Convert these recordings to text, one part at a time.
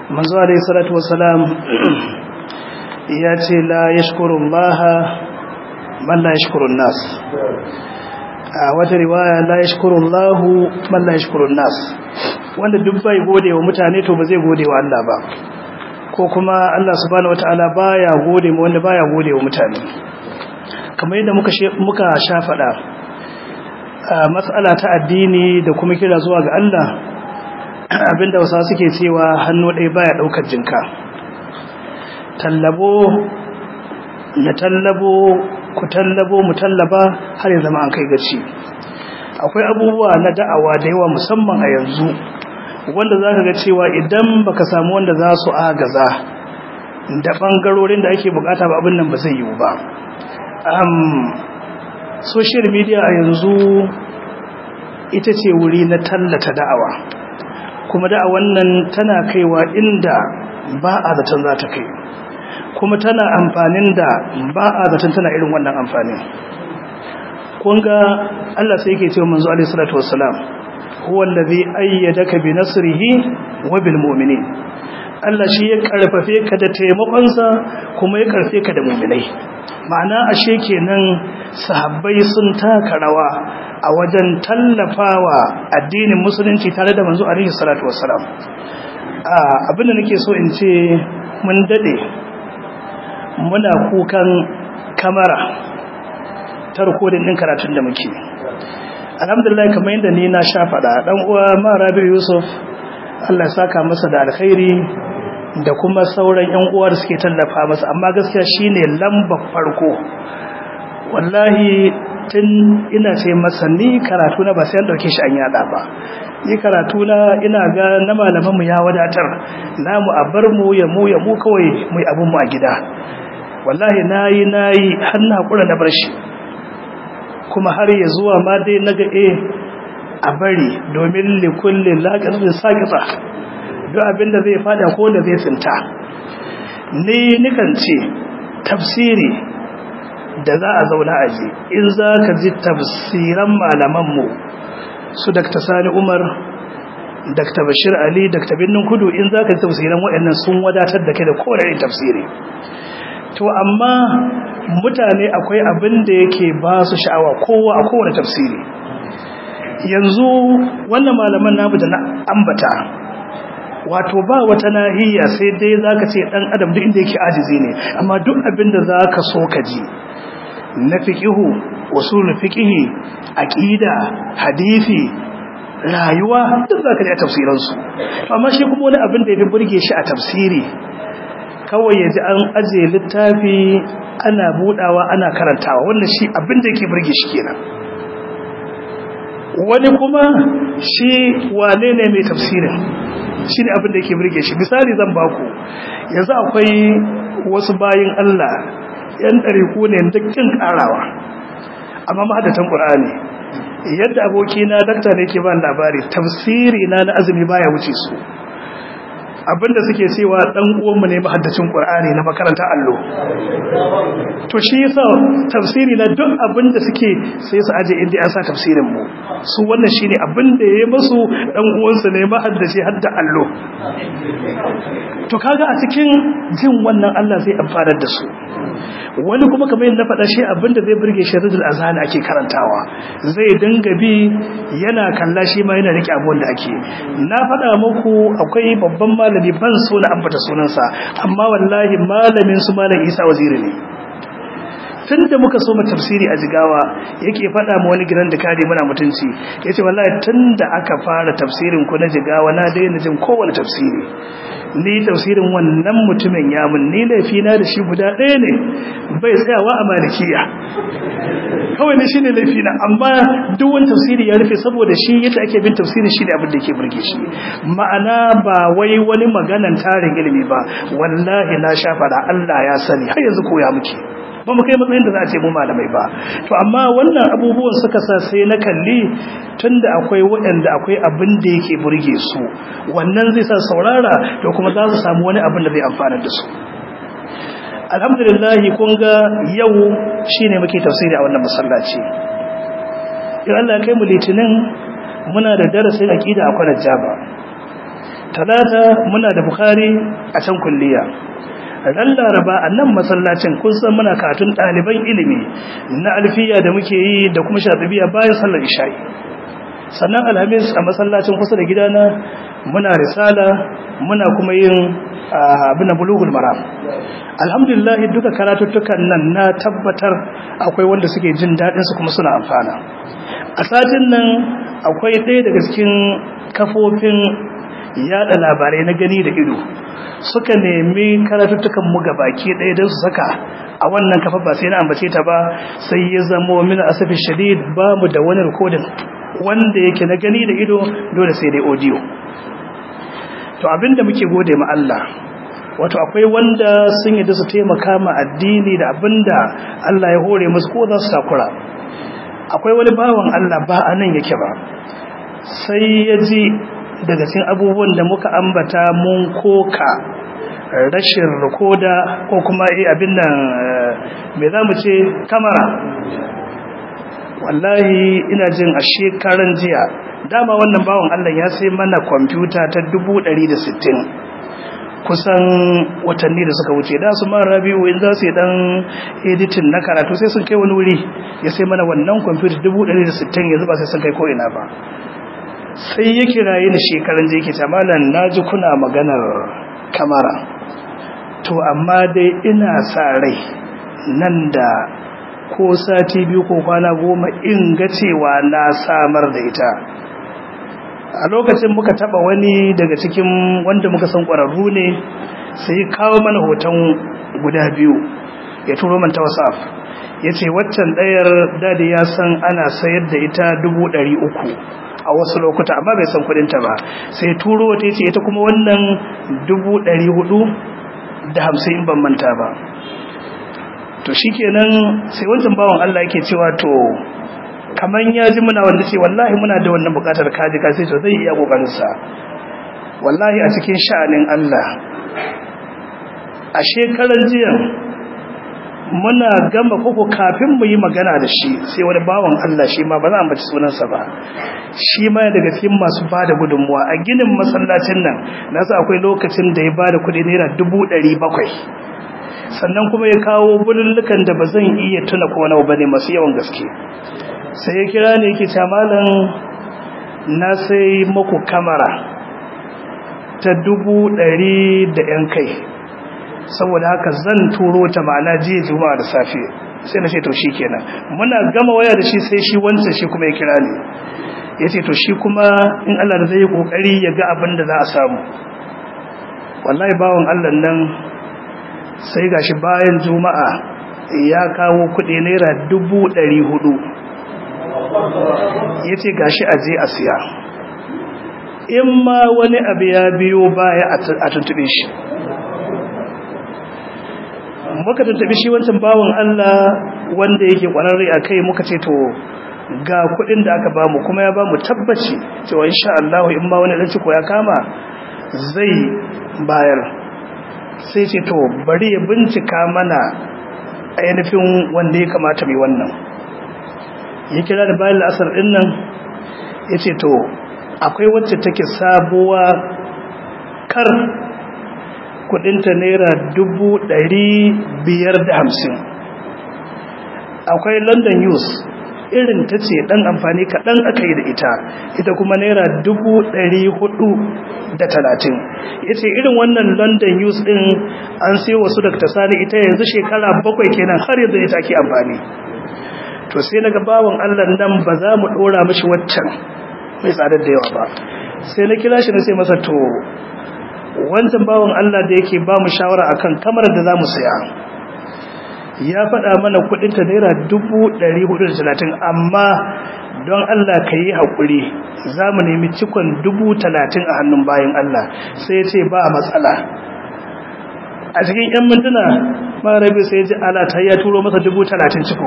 manzo alayhi salatu wassalam ya ce la yashkurullaha man la yashkurun nas a wata riwaya la yashkurullahu man la yashkurun nas wanda duk bai gode wa mutane to ba zai gode wa Allah ba ko kuma Allah subhanahu wataala baya gode mu wanda baya gode wa mutane kamar yadda muka muka sha fada mas'ala ta addini da kuma kira zuwa ga Allah abinda wasa suke cewa hannu ɗaya baya ɗaukar jinka tallabo na tallabo ku tallabo mu tallaba har ya zama an kai gaci akwai abubuwa na da'awa da yawa musamman a yanzu wanda za ka ga cewa idan baka samu wanda za su agaza da ɓangarorin da ake bukata ba abin nan ba zai yiwu ba social media a yanzu ita ce wuri na tallata da'awa kuma da'awan nan tana kaiwa inda ba a zaton za ta kai kuma tana amfanin da ba a zaton tana irin wannan amfanin kunga Allah sai yake cewa manzo alaihi salatu wassalam huwa allazi ayyadaka bi nasrihi wa bil mu'minin Allah shi ya karfafe ka da taimakonsa kuma ya karfe ka da mu'minai ma'ana ashe kenan sahabbai sun taka rawa a wajen tallafawa addinin musulunci tare da manzo alaihi salatu wassalam abinda nake so in ce mun dade muna kukan kamara ta rikodin din karatun da muke alhamdulillah kamar yadda ni na sha faɗa dan uwa ma Rabi Yusuf Allah ya saka masa da alkhairi da kuma sauran ƴan uwa da suke tallafa masa amma gaskiya shine lambar farko wallahi tun ina ce masa ni karatu na ba sai an dauke shi an yada ba ni karatu na ina ga na malaman mu ya wadatar namu a bar mu ya mu ya mu kawai mu abun mu a gida wallahi nayi nayi har na hakura na bar shi kuma har ya zuwa ma dai naga eh a bari domin likulli laqatin saqita duk abinda zai fada ko da zai tsinta ni nikan ce tafsiri da za a zauna a ji in za ka ji tafsiran malamanmu su Dr. Sani Umar Dr. Bashir Ali Dr. Binnin Kudu in za ka ji tafsiran waɗannan sun wadatar da kai da kowane tafsiri to amma mutane akwai abin da yake ba su sha'awa kowa a kowane tafsiri yanzu wannan malaman namu da na ambata wato ba wata nahiya sai dai zaka ce dan adam duk inda yake ajizi ne amma duk abin da zaka so ka ji na fiqihu usul fiqihi aqida hadisi rayuwa duk zaka ji a tafsiran su amma shi kuma wani abin da yafi burge shi a tafsiri kawai yaji an aje littafi ana budawa ana karantawa wannan shi abin da yake burge shi kenan wani kuma shi wane ne mai tafsirin shi ne abin da yake burge shi misali zan baku yanzu akwai wasu bayin Allah yan ɗariku ne dukkan ƙarawa amma mahadatan ƙur'ani yadda abokina dakta ne ke ban labari tafsiri na na azumi baya wuce su abinda suke cewa dan uwanmu ne mahaddacin Qur'ani na makarantar allo to shi yasa tafsiri na duk abinda suke sai su aje inda an sa tafsirin mu su wannan shine abinda yayi musu dan uwansu ne mahaddaci hadda allo to kaga a cikin jin wannan Allah zai amfana da su wani kuma kamar yadda na faɗa shi abinda zai burge shi rijul azhar ake karantawa zai dinga bi yana kalla shi ma yana rike abuwan da ake na faɗa muku akwai babban malami ban so na ambata sunansa amma wallahi malamin su malam Isa waziri ne tun da muka so mu tafsiri a jigawa yake faɗa ma wani gidan da kare muna mutunci yace wallahi tun da aka fara tafsirin ku na jigawa na daina jin kowane tafsiri ni tafsirin wannan mutumin ya mun ni laifi na da shi guda ɗaya ne bai tsayawa a malikiya kawai ne shine laifi na amma duk wani tafsiri ya rufe saboda shi yadda ake bin tafsiri shi ne abin da yake burge shi ma'ana ba wai wani maganan tarin ilimi ba wallahi na sha fada Allah ya sani har yanzu koya muke ba mu kai matsayin da za a ce mu malamai ba to amma wannan abubuwan suka sa sai na kalli tunda akwai waɗanda akwai abin da yake burge su wannan zai sa saurara to kuma za su samu wani abin da zai amfana da su alhamdulillah kun ga yau shine muke tafsiri a wannan masallaci in Allah ya kai mu litinin muna da darasin aqida a kwanar jaba talata muna da bukhari a can kulliya ran laraba a nan masallacin kun san muna katun ɗaliban ilimi na alfiya da muke yi da kuma shafibiya bayan sallar isha'i sannan alhamis a masallacin kusa da gidana muna risala muna kuma yin abin da bulugul maram alhamdulillah duka karatuttukan nan na tabbatar akwai wanda suke jin daɗin su kuma suna amfana a satin nan akwai ɗaya daga cikin kafofin yada labarai na gani da ido suka nemi karatuttukan mu baki ɗaya don su saka a wannan kafa ba sai na ambace ta ba sai ya zamo min asafi shadid ba mu da wani rikodin wanda yake na gani da ido dole sai dai audio to abinda muke gode ma Allah wato akwai wanda sun yi da su taimaka ma addini da abinda Allah ya hore musu ko za su takura akwai wani bawan Allah ba a nan yake ba sai ya ji daga cikin abubuwan da muka ambata mun koka rashin rikoda ko kuma abin nan me za mu ce kamara wallahi ina jin a shekaran jiya dama wannan bawan Allah ya sai mana kwamfuta ta 160 kusan watanni da suka wuce da su ma rabi'u in za su yi dan editin na karatu sai sun kai wani wuri ya sai mana wannan kwamfuta 160 yanzu ba sai sun kai ko ina ba sai ya kiraye ni shekaran jiya ke tamalan naji kuna maganar kamara to amma dai ina sa rai nan da ko sati biyu ko kwana goma in ga cewa na samar da ita a lokacin muka taba wani daga cikin wanda muka san ƙwararru ne sai kawo mana hoton guda biyu ya turo man ta whatsapp ya ce waccan ɗayar dadi ya san ana sayar da ita dubu ɗari uku a wasu lokuta amma bai san kudinta ba sai turo wata ya ce ita kuma wannan dubu ɗari hudu da hamsin in ban manta ba to shikenan sai wancan bawan Allah yake cewa to kaman ya ji muna wanda ce wallahi muna da wannan bukatar kaji ka sai to zai iya kokarin sa wallahi a cikin sha'anin Allah a shekaran jiya muna gama koko kafin mu yi magana da shi sai wani bawan Allah shi ma ba za a ambaci sunansa ba shi ma daga cikin masu bada gudunmuwa a ginin masallacin nan nasa akwai lokacin da ya bada kuɗi naira dubu ɗari bakwai sannan kuma ya kawo bulullukan da ba zan iya tuna ko nawa bane masu yawan gaske sai ya kira ne yake ta malam na sai muku kamera ta dubu ɗari da ‘yan kai saboda haka zan turo ta ma'ana jiya juma'a da safe sai na ce to shi kenan muna gama waya da shi sai shi wancan shi kuma ya kira ne ya ce to shi kuma in Allah da zai yi ƙoƙari ya ga abin da za a samu wallahi bawan Allah nan sai gashi bayan juma'a ya kawo kudi naira dubu ɗari hudu ya ce gashi a je a siya in ma wani abu ya biyo baya a tuntube shi muka tuntube shi wancan bawan Allah wanda yake kwararre a kai muka ce to ga kudin da aka bamu kuma ya bamu tabbaci cewa insha Allah in ma wani dan ciko ya kama zai bayar sai ce to bari ya bincika mana ainihin wanda ya kamata mai wannan ya kira da bayan la'asar din nan ya ce to akwai wacce take sabuwa kar kudinta naira dubu ɗari biyar da hamsin akwai london news irin ta ce ɗan amfani kaɗan aka yi da ita ita kuma naira dubu ɗari hudu da talatin ya ce irin wannan london news ɗin an sai wasu daga sani ita yanzu shekara bakwai kenan har yanzu ita ake amfani to sai na bawan allah nan ba za mu ɗora mashi waccan mai tsadar da yawa ba sai na kira shi na sai masa to wancan bawan allah da yake ba mu shawara akan kamar da za mu saya ya faɗa mana kudinta naira talatin, amma don Allah ka yi haƙuri za mu nemi cikon talatin a hannun bayan Allah sai ya ce ba matsala a cikin 'yan mintuna marabi sai ji alata ya turo masa talatin ciko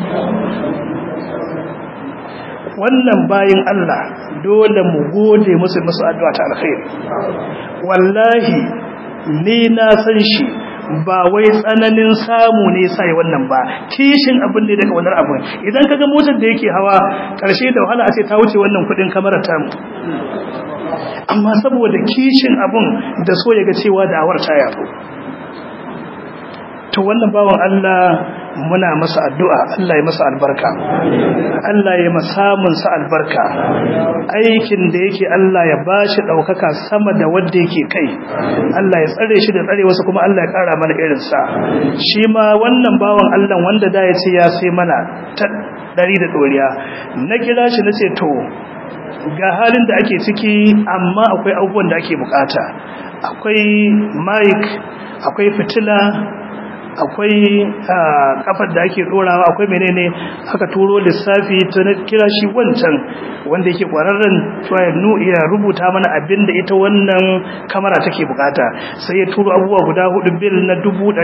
wannan bayan Allah dole mu gode musu musu addu'a ta alkhairi wallahi ni na san shi ba wai tsananin samu ne sai wannan ba kishin abin ne daga wannan abin idan kaga motar da yake hawa karshe da wahala a ce ta wuce wannan kudin kamarar tamu amma saboda kishin abun da so ya ga cewa da'awar ta yabo to wannan bawan Allah muna masa addu'a Allah ya masa albarka Allah ya masamun sa albarka aikin da yake Allah ya bashi daukaka sama da wanda yake kai Allah ya tsare shi da tsare wasu kuma Allah ya kara mana irin sa shi ma wannan bawan Allah wanda da ya ce ya sai mana ta dari da doriya na kira shi nace to ga halin da ake ciki amma akwai abubuwan da ake bukata akwai mic akwai fitila akwai kafar da ake dorawa akwai menene aka turo lissafi ta na kira shi wancan wanda yake kwararren cewa ya rubuta mana abin da ita wannan kamera take bukata sai ya turo abubuwa guda hudu bil na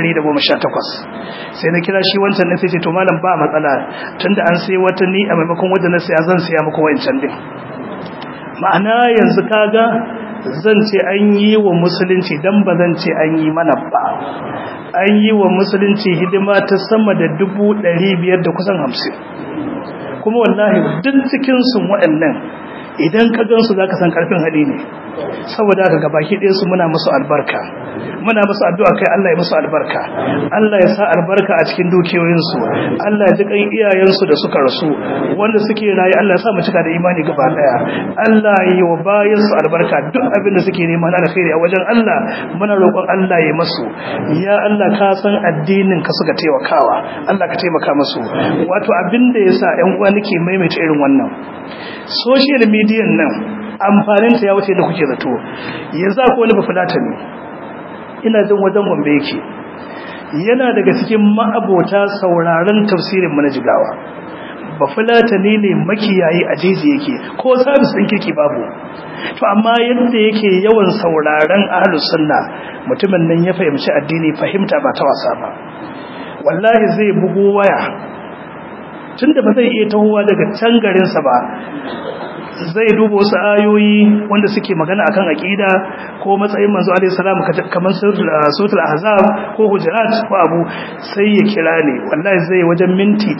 118 sai na kira shi wancan ne sai ce to malam ba matsala tunda an sai wata ni a maimakon wanda na sai zan siya muku wancan din ma'ana yanzu kaga zan ce an yi wa musulunci dan ba zan ce an yi mana ba an yi wa musulunci hidima ta sama da dubu ɗari biyar da kusan hamsin kuma wallahi duk cikinsu waɗannan idan ka gansu za ka san ƙarfin hali ne saboda haka gabaki ɗaya su muna musu albarka muna musu addu'a kai Allah ya musu albarka Allah ya sa albarka a cikin dukiyoyinsu Allah ya ji kan iyayensu da suka rasu wanda suke rayu Allah ya sa mu cika da imani gaba daya Allah ya yi wa bayansu albarka duk abin da suke nema na alkhairi a wajen Allah muna roƙon Allah ya masu ya Allah ka san addinin ka suka taimakawa Allah ka taimaka musu wato abin da yasa ƴan uwa nake maimaita irin wannan social media nan amfaninta ya wuce da kuke zato yanzu ko wani bafulata ne ina jin wajen gombe yake yana daga cikin ma'abota sauraron tafsirin mana jigawa bafulata ne ne makiyayi a jeji yake ko sabis ɗin kirki babu to amma yadda yake yawan sauraron ahlus sunna mutumin nan ya fahimci addini fahimta ba ta wasa ba wallahi zai bugo waya tunda ba zai iya tahowa daga can garinsa ba zai duba wasu ayoyi wanda suke magana akan aqida ko matsayin manzo alaihi salam kamar suratul ahzab ko hujurat ko abu sai ya kira ne wallahi zai wajen minti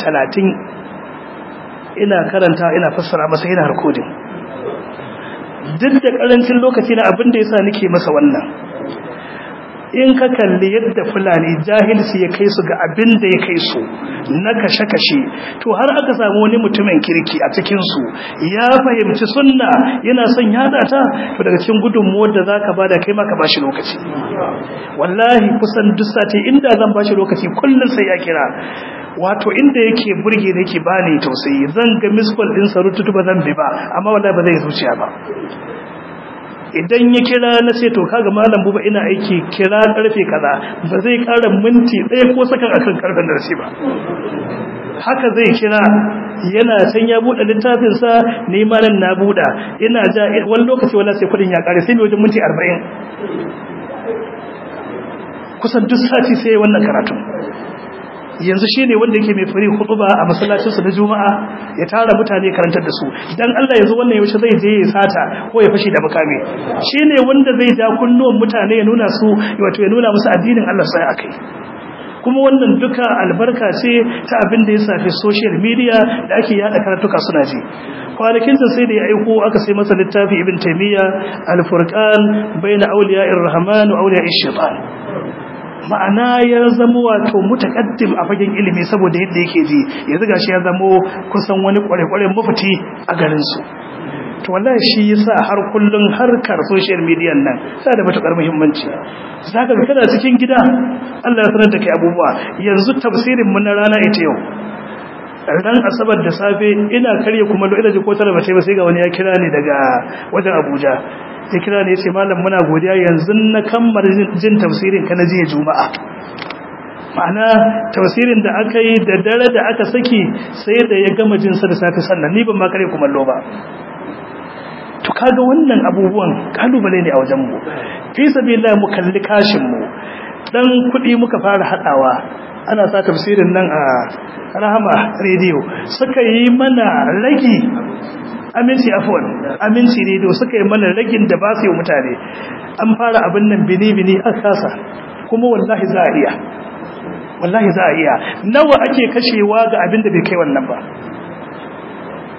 30 ina karanta ina fassara masa yana recording duk da karancin lokaci na abin da yasa nake masa wannan in ka kalli yadda fulani jahilci ya kai su ga abin da ya kai su na kashe-kashe to har aka samu wani mutumin kirki a cikinsu ya fahimci sunna yana son yada ta to daga cikin gudunmuwar da za ka bada kai ma ka bashi lokaci wallahi kusan duk sati inda zan bashi lokaci kullum sai ya kira wato inda yake burge da yake bani tausayi zan ga miskol din sarututu ba zan bi ba amma wallahi ba zai zuciya ba idan ya kira na sai to kaga malam buba ina aiki kira karfe kaza ba zai kara minti ɗaya ko sakan akan karfen da ba haka zai kira yana san ya buɗe littafin sa ni ma nan na buɗa ina ja wani lokaci wala sai kudin ya kare sai mai wajen minti 40 kusan duk sati sai wannan karatu yanzu shi ne wanda yake mai fari hutuba a masallacinsu na juma'a ya tara mutane karantar da su dan Allah yanzu wannan yaushe zai je ya sata ko ya fashi da makami shi ne wanda zai ja kunnuwan mutane ya nuna su wato ya nuna musu addinin Allah sai akai kuma wannan duka albarka ce ta abin da ya safi social media da ake yada karatuka suna ji kwanakin sa sai da ya aiko aka sai masa littafi ibn taymiya al-furqan bayna awliya'ir rahman wa awliya'ish shaitan ma'ana ya zama wato mutakaddim a fagen ilimi saboda yadda yake ji yanzu gashi ya zama kusan wani kware-kware mafiti a garin su to wallahi shi yasa har kullun harkar social media nan sai da matukar muhimmanci zaka ga kana cikin gida Allah ya sanar da kai abubuwa yanzu tafsirin mu na rana ita yau ran asabar da safe ina karye kuma lo ina ji ko tare ba sai ga wani ya kira ni daga wajen Abuja ya kira ne ya ce malam muna godiya yanzu na kammar jin tafsirin ka na jiya juma'a ma'ana tafsirin da aka yi da dare da aka saki sai da ya gama jin sa da safe sannan ni ban ma kare kumallo ba to kaga wannan abubuwan kalubale ne a wajen mu fi sabilillah mu kalli kashin mu dan kuɗi muka fara hadawa ana sa tafsirin nan a rahama radio suka yi mana ragi aminci afwan aminci radio suka yi mana ragin da ba su yi mutane an fara abin nan bini-bini a kasa kuma wallahi za a iya wallahi za a iya nawa ake kashewa ga abin da bai kai wannan ba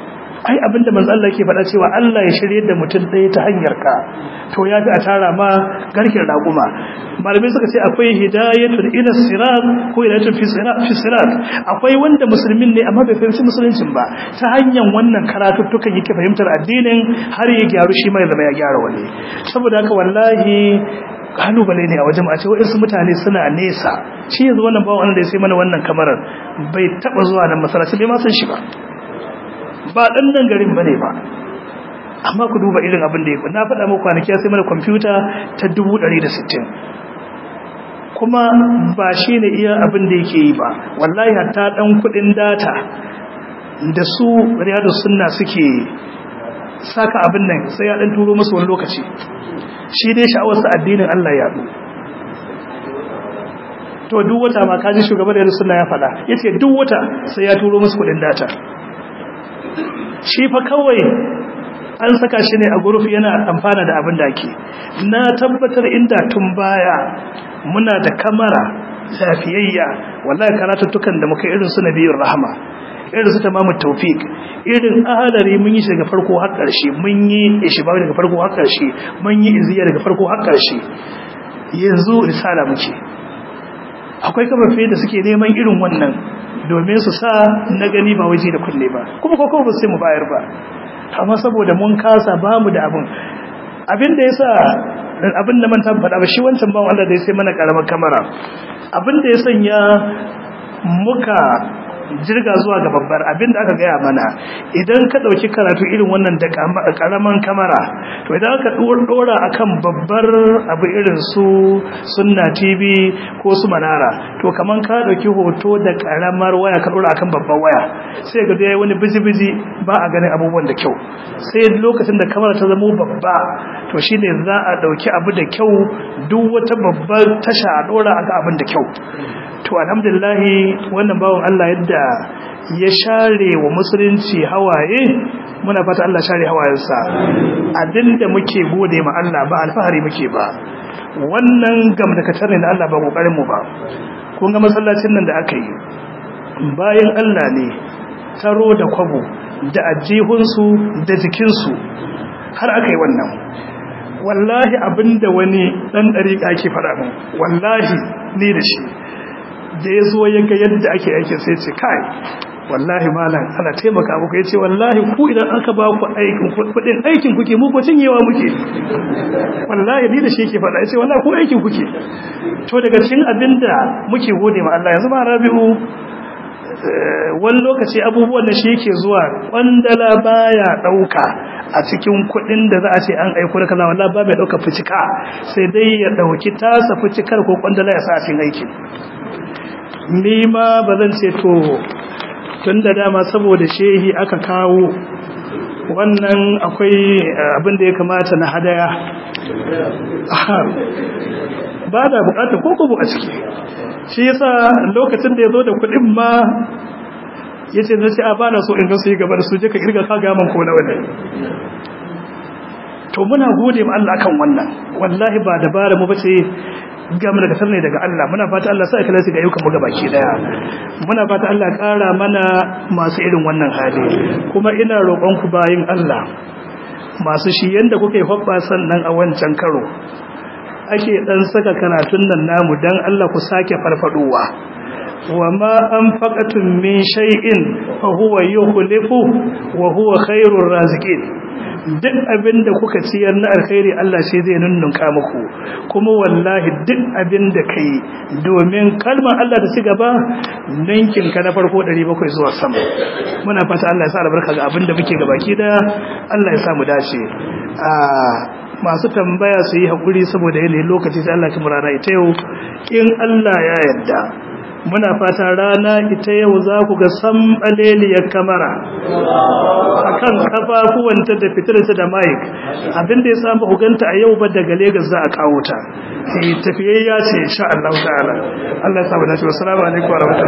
ai abinda manzo Allah yake faɗa cewa Allah ya shirye da mutum ɗaya ta hanyar ka to yafi a tara ma garkin raguma malamai suka ce akwai hidayatul ila sirat ko hidayatul fi sirat fi sirat akwai wanda musulmin ne amma bai fahimci musuluncin ba ta hanyar wannan karatuttukan yake fahimtar addinin har ya gyaru shi mai zama ya gyara wani saboda haka wallahi kalubale ne a wajen a ce waɗansu mutane suna nesa shi yanzu wannan bawan wanda ya sai mana wannan kamarar bai taɓa zuwa nan masalaci bai ma san shi ba ba ɗan nan garin ba ne ba amma ku duba irin abin da ya na faɗa muku kwanaki ya sai mana kwamfuta ta dubu ɗari da sittin kuma ba shi ne iya abin da yake yi ba wallahi hatta ɗan kuɗin data da su riyadu sunna suke saka abin nan sai ya ɗan turo musu wani lokaci shi dai sha'awarsa addinin Allah ya to duk wata ma kaji shugaban da sunna ya faɗa yace duk wata sai ya turo musu kuɗin data shi fa kawai an saka shi ne a guruf yana amfana da abin da ake na tabbatar inda tun baya muna da kamara lafiyayya wallahi karatuttukan da muka irin su nabiyur rahama irin su tamamu tawfik irin ahalari mun yi shi daga farko har ƙarshe mun yi ishba daga farko har ƙarshe mun yi iziya daga farko har ƙarshe yanzu risala muke akwai kafafe da suke neman irin wannan domin su sa na gani ba waje da kunne ba kuma ko ba sai mu bayar ba amma saboda mun kasa ba mu da abin abin da yasa abin da manta faɗa ba shi wancan ba wanda da ya sai mana karamar kamera abin da ya sanya muka jirga zuwa ga babbar abinda aka gaya mana idan ka dauki karatu irin wannan da karaman kamera to idan aka dora akan babbar abu irin su sunna tv ko su manara to kaman ka dauki hoto da karamar waya ka dora akan babbar waya sai ga dai wani biji-biji ba a ganin abubuwan da kyau sai lokacin da kamera ta zama babba to shine za a dauki abu da kyau duk wata babbar tasha a dora aka abin da kyau to alhamdulillahi wannan bawon Allah yadda ya share wa musulunci hawaye muna fata Allah share hawayensa abinda muke gode ma Allah ba alfahari muke ba wannan gamdakatar ne da Allah ba kokarin mu ba kun ga masallacin nan da aka yi bayan Allah ne taro da kwabo da ajihunsu da jikinsu har aka yi wannan wallahi abinda wani dan dariƙa ke faɗa min wallahi ni da shi da ya zo ya ga yadda ake aikin sai ce kai wallahi malam ana taimaka muku ya ce wallahi ku idan aka ba ku aikin kudin aikin kuke mu ko cinyewa muke wallahi ni da shi yake faɗa ya ce wallahi ku aikin kuke to daga cikin abinda muke gode ma Allah yanzu ma rabi'u wani lokaci abubuwan da shi yake zuwa kwandala baya dauka a cikin kudin da za a ce an aiko da kaza wallahi ba mai dauka fucika sai dai ya dauki tasa fucikar ko kwandala ya sa a cikin aikin ni ma ba zan ce to tun da dama saboda shehi aka kawo wannan akwai abin da ya kamata na hadaya ba da bukatar kokobo a ciki shi yasa lokacin da ya zo da kudin ma ya ce zai a bana so in gan su yi gaba da su je ka kirga ka gaman ko na wani to muna gode ma Allah kan wannan wallahi ba dabara mu bace gam daga sarne daga Allah muna fata Allah sa ikhlasi ga ayyukan mu gabaki daya muna fata Allah ƙara mana masu irin wannan hali kuma ina roƙon ku bayin Allah masu shi yanda kuke hobba sannan a wancan karo ake dan saka karatun nan namu dan Allah ku sake farfadowa wama anfaqatum min shay'in fa huwa yukhlifu wa huwa khairur raziqin duk abin da kuka ciyar na alkhairi Allah shi zai nunnunka muku kuma wallahi duk abin da kai domin kalmar Allah ta ci gaba ninkin ka na farko 700 zuwa sama muna fata Allah ya sa albarka ga abin da muke gabaki da Allah ya sa mu dace a masu tambaya su yi hakuri saboda yanayin lokaci sai Allah ya kuma rana ita yau in Allah ya yarda muna fata rana ita yau za ku ga sambaleliyar kamara a kan kafafuwanta da fitarsa da mic abinda ya samu huganta a yau ba daga Legas za a kawo ta tafiyayya ce insha Allah ta'ala Allah ya samu dace wassalamu alaikum wa